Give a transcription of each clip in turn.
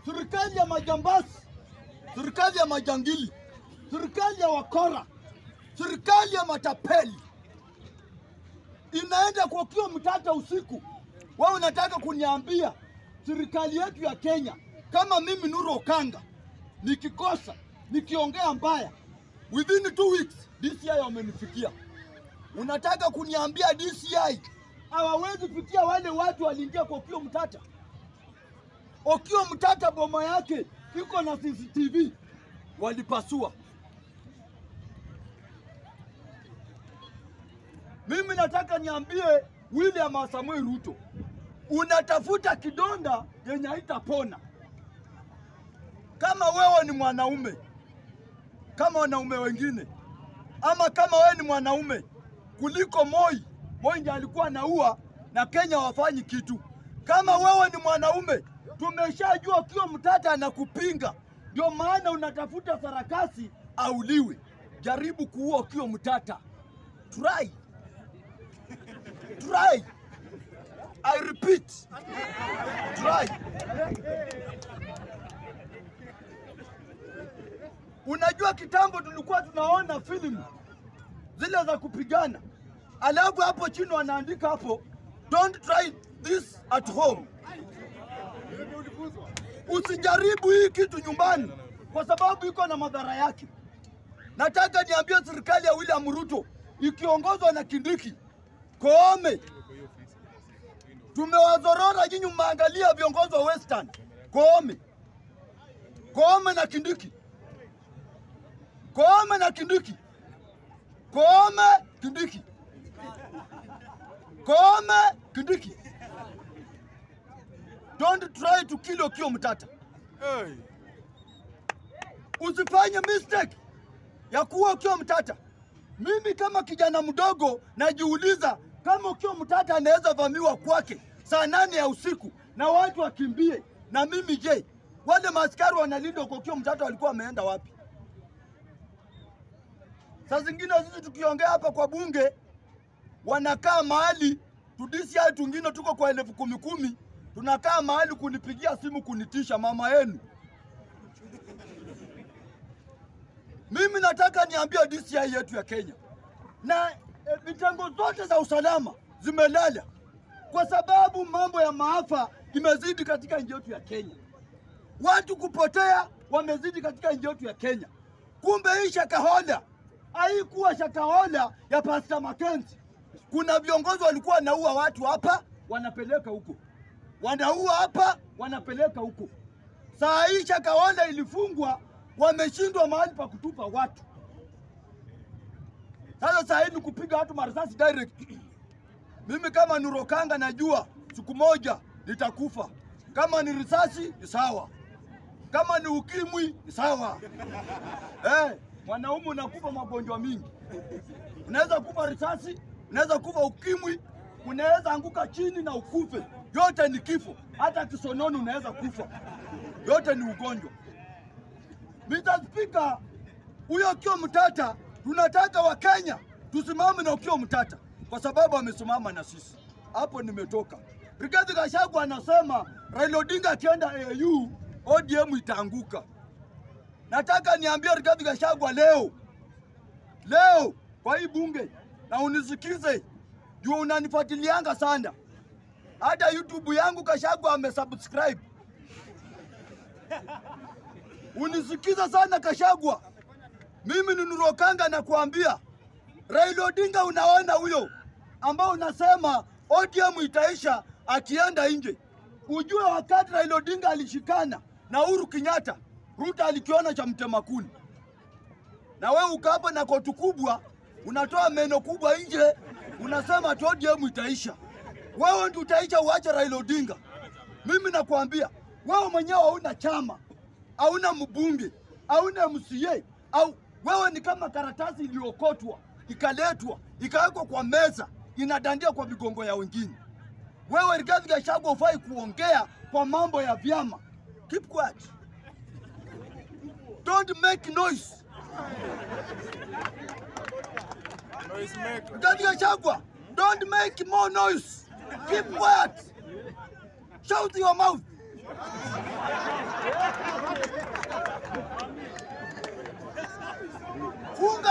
serikali ya majambazi, serikali ya majangili, serikali ya wakora, serikali ya matapeli inaenda kwa kio mtata usiku. Wewe unataka kuniambia serikali yetu ya Kenya, kama mimi Nuru Okanga nikikosa nikiongea mbaya, within two weeks DCI wamenifikia. Unataka kuniambia DCI hawawezi fikia wale watu waliingia kwa Okiya Mtata? Okiya Mtata boma yake iko na CCTV, walipasua. Mimi nataka niambie William Samoei Ruto, unatafuta kidonda yenye haitapona. Kama wewe ni mwanaume kama wanaume wengine, ama kama wewe ni mwanaume kuliko Moi, Moi ndiye alikuwa anaua na Kenya wafanyi kitu. Kama wewe ni mwanaume, tumeshajua Okiya Mtata anakupinga, ndio maana unatafuta sarakasi auliwe. Jaribu kuua Okiya Mtata, try try. I repeat, try. Unajua kitambo tulikuwa tunaona filamu zile za kupigana, alafu hapo chini wanaandika hapo, don't try this at home. Usijaribu hii kitu nyumbani, kwa sababu iko na madhara yake. Nataka niambie serikali ya William Ruto ikiongozwa na Kindiki, Koome, tumewazorora nyinyi, mmeangalia viongozi wa Western, Koome, Koome na Kindiki, Koome na Kindiki, Koome, Kindiki, Koome, Kindiki. Don't try to kill Okiya Mtata. Hey. Usifanye mistake ya kuwa Okiya Mtata. Mimi kama kijana mdogo najiuliza kama Okiya Mtata anaweza vamiwa kwake saa nane ya usiku na watu wakimbie, na mimi je, wale maaskari wanalinda kwa Okiya Mtata walikuwa wameenda wapi? Saa zingine sisi tukiongea hapa kwa bunge wanakaa mahali tudisi hai tungine tuko kwa elfu kumi kumi, tunakaa mahali kunipigia simu kunitisha mama yenu. Mimi nataka niambie DCI yetu ya Kenya na e, vitengo zote za usalama zimelala kwa sababu mambo ya maafa imezidi katika nchi yetu ya Kenya. Watu kupotea wamezidi katika nchi yetu ya Kenya. Kumbe hii shakahola haikuwa shakahola ya Pastor Mackenzie. Kuna viongozi walikuwa wanaua watu hapa, wanapeleka huko, wanaua hapa, wanapeleka huko. Saa hii shakahola ilifungwa, wameshindwa mahali pa kutupa watu. Sasa saa hii ni kupiga watu marisasi direct. Mimi kama Nuru Okanga najua siku moja nitakufa. Kama ni risasi ni sawa, kama ni ukimwi ni sawa. Eh, mwanaume unakufa magonjwa mingi, unaweza kufa risasi, unaweza kufa ukimwi, unaweza anguka chini na ukufe. Yote ni kifo, hata kisonono unaweza kufa, yote ni ugonjwa. Mr. Speaker, huyo Okiya Mtata tunataka Wakenya tusimame na Okiya Mtata kwa sababu amesimama na sisi. Hapo nimetoka. Rigathi Gachagua anasema Raila Odinga akienda AU ODM itaanguka. Nataka niambie Rigathi Gachagua leo leo kwa hii bunge na unisikize juu unanifuatilianga sana, hata YouTube yangu Gachagua amesubscribe. Unisikiza sana Gachagua, mimi ni Nuru Okanga nakuambia, Raila Odinga unaona huyo ambao unasema ODM itaisha akienda nje, ujue wakati Raila Odinga alishikana na Uhuru Kenyatta, Ruto alikiona cha mtema kuni, na wewe uko hapa na koti kubwa, unatoa meno kubwa nje, unasema ati ODM itaisha. Wewe ndio utaisha, uache Raila Odinga. Mimi nakwambia wewe mwenyewe hauna chama, hauna mbunge, hauna MCA, au wewe ni kama karatasi iliyokotwa ikaletwa ikawekwa kwa meza inadandia kwa migongo ya wengine. Wewe Rigathi Gachagua hufai kuongea kwa mambo ya vyama. Keep quiet. Don't make noise. Noise maker. Rigathi Gachagua, don't make more noise. Keep quiet. Shout your mouth.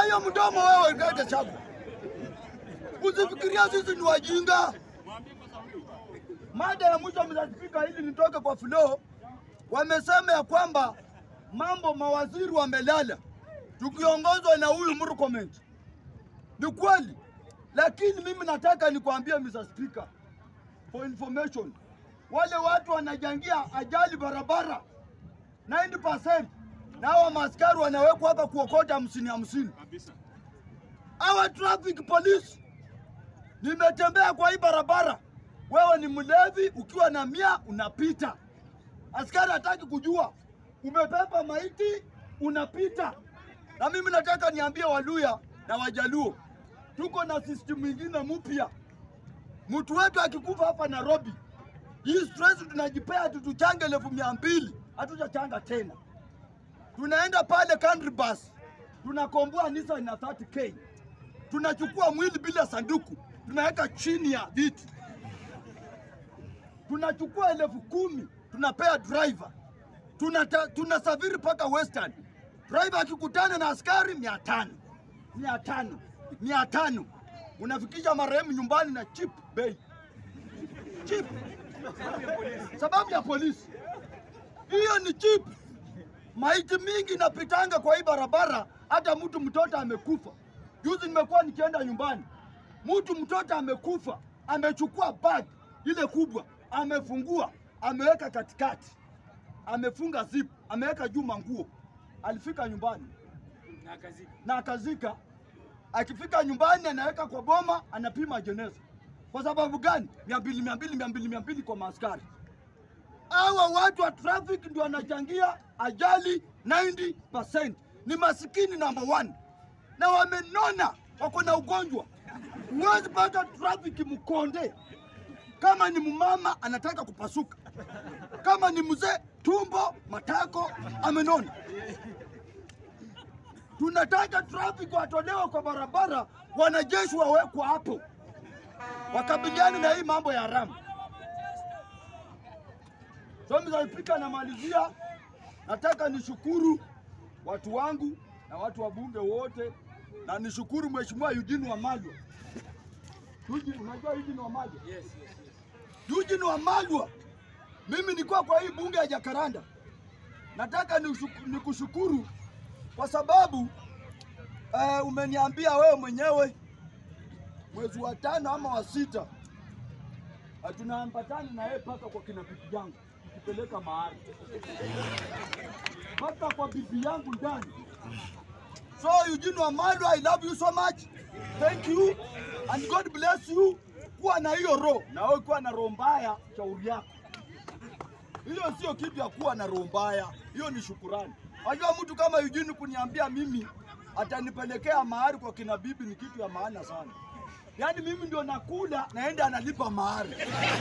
hiyo mdomo wewe, Rigathi Gachagua. Usifikiria sisi ni wajinga. Mada ya mwisho Mr. Speaker, ili nitoke kwa flow, wamesema ya kwamba mambo mawaziri wamelala, tukiongozwa na huyu Murkomen. Ni kweli, lakini mimi nataka nikwambie Mr. Speaker, for information, wale watu wanajangia ajali barabara 90% na hawa maaskari wanawekwa hapa kuokota hamsini hamsini. Hawa traffic police, nimetembea kwa hii barabara, wewe ni mlevi, ukiwa na mia unapita, askari hataki kujua umepepa maiti, unapita. Na mimi nataka niambie Waluya na Wajaluo, tuko na system ingine mpya. Mtu wetu akikufa hapa Nairobi, hii stress tunajipea tu tuchange elfu mia mbili hatujachanga tena. Tunaenda pale country bus, tunakomboa Nissan na 30k, tunachukua mwili bila sanduku, tunaweka chini ya viti, tunachukua elfu kumi tunapea driver, tunata, tunasafiri mpaka Western. Driver akikutana na askari mia tano mia tano mia tano unafikisha marehemu nyumbani na cheap bei cheap, sababu ya polisi. Hiyo ni cheap. Maiti mingi napitanga kwa hii barabara, hata mtu mtoto amekufa. Juzi nimekuwa nikienda nyumbani, mtu mtoto amekufa, amechukua bag ile kubwa, amefungua, ameweka katikati, amefunga zip, ameweka juu manguo. Alifika nyumbani na akazika. Akifika nyumbani, anaweka kwa boma, anapima jeneza. Kwa sababu gani? mia mbili mia mbili mia mbili mia mbili kwa maaskari. Hawa watu wa traffic ndio wanachangia ajali 90%. Ni masikini number one, na wamenona, wako na ugonjwa. Huwezi pata traffic mkonde kama ni mumama anataka kupasuka, kama ni mzee tumbo matako amenona. Tunataka traffic watolewe kwa barabara, wanajeshi wawekwa hapo wakabiliane na hii mambo ya haramu. So Mr. Speaker, namalizia, nataka nishukuru watu wangu na watu wa bunge wote, na nishukuru Mheshimiwa Eugene Wamalwa. Eugene, unajua Eugene Wamalwa? Yes, yes, yes. Eugene Wamalwa, mimi nilikuwa kwa hii bunge ya Jakaranda. Nataka nishuku- nikushukuru kwa sababu eh, umeniambia wewe mwenyewe mwezi wa tano ama wa sita eh, tunaambatana na yeye mpaka kwa kina bibi yangu tukipeleka mahari mpaka kwa bibi yangu ndani. So Eugene Wamalwa, I love you so much. Thank you and God bless you. Kuwa na hiyo roho na wewe kuwa na roho mbaya, shauri yako. Hiyo sio kitu ya kuwa na roho mbaya, hiyo ni shukurani. Unajua mtu kama Eugene kuniambia mimi atanipelekea mahari kwa kina bibi ni kitu ya maana sana. Yaani mimi ndio nakula naenda analipa mahari.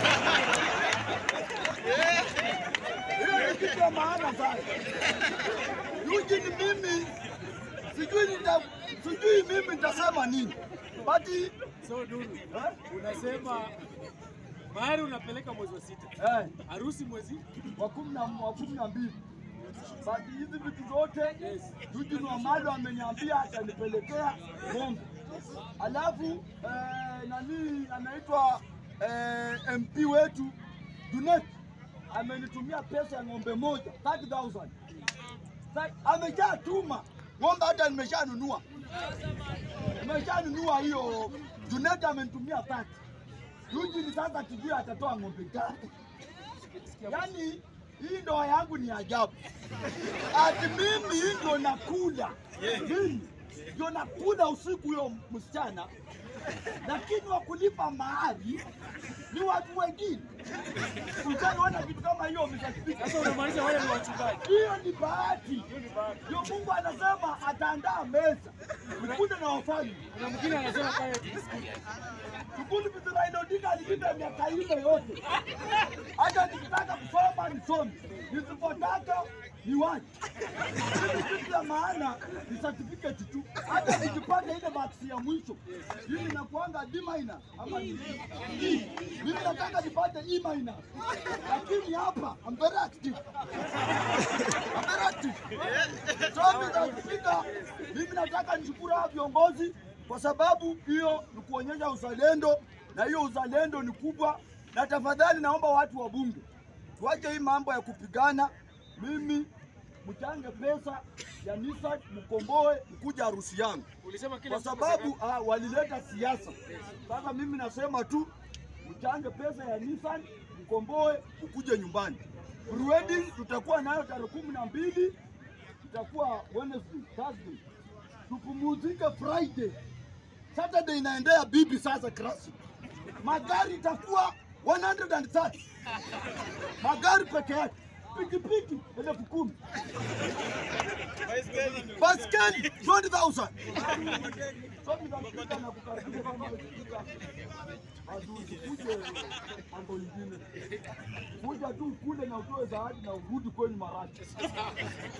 Hiyo ni kitu ya maana sana. Eugene mimi sijui nita, sijui mimi nitasema nini. But So Duru, eh, unasema mahari unapeleka mwezi wa sita, eh, harusi mwezi wa kumi na wa kumi na mbili. Basi hizi vitu zote Yes. Eugene Wamalwa ameniambia atanipelekea ng'ombe. Alafu eh, nani anaitwa eh, MP wetu Junet amenitumia pesa ya ng'ombe moja 30,000. Sa- Ameshatuma ng'ombe, hata nimeshanunua, nimeshanunua hiyo. Junet amenitumia 30. Eugene sasa tujue atatoa ng'ombe ngapi. Yaani hii ndoa yangu ni ajabu. Ati mimi ndo nakula, mimi ndio nakula usiku huyo msichana, lakini wa kulipa mahari ni watu wengine. Ushaona kitu kama hiyo umeshafika. sasa unamaanisha wale ni wachungaji. Hiyo ni bahati. Ndio Mungu anasema ataandaa meza ukule na wafalme. Kuna mwingine anasema kaya biskuti. Shughuli Raila Odinga alilinda miaka ile yote. Hata nikitaka kusoma nisome, nisipotaka niwache. Mimi kitu ya maana ni certificate tu. Hata nikipata ile marks ya mwisho, mimi nakuanga D minor ama ni D. Mimi nataka nipate E minor, lakini hapa I'm very active. I'm very active. So Mr. Speaker, Sasa mimi nataka nishukuru hawa viongozi kwa sababu hiyo ni kuonyesha uzalendo, na hiyo uzalendo ni kubwa, na tafadhali naomba watu wa bunge tuache hii mambo ya kupigana. Mimi mchange pesa ya Nissan mkomboe mkuja harusi yangu Ulisema kila kwa mtu sababu ah, walileta siasa. Sasa mimi nasema tu mchange pesa ya Nissan mkomboe ukuje nyumbani. Prewedding tutakuwa nayo tarehe kumi na mbili itakuwa Wednesday, Thursday. Tupumuzike Friday. Saturday inaendea bibi sasa classic. Magari itakuwa 130. Magari peke yake. Pikipiki elfu kumi. Baskeli 20,000. Sote tunapita na kukaribisha kama spika. Asikuje mambo ingine. Kuja tu kule na utoe zawadi na urudi kwenye marashi.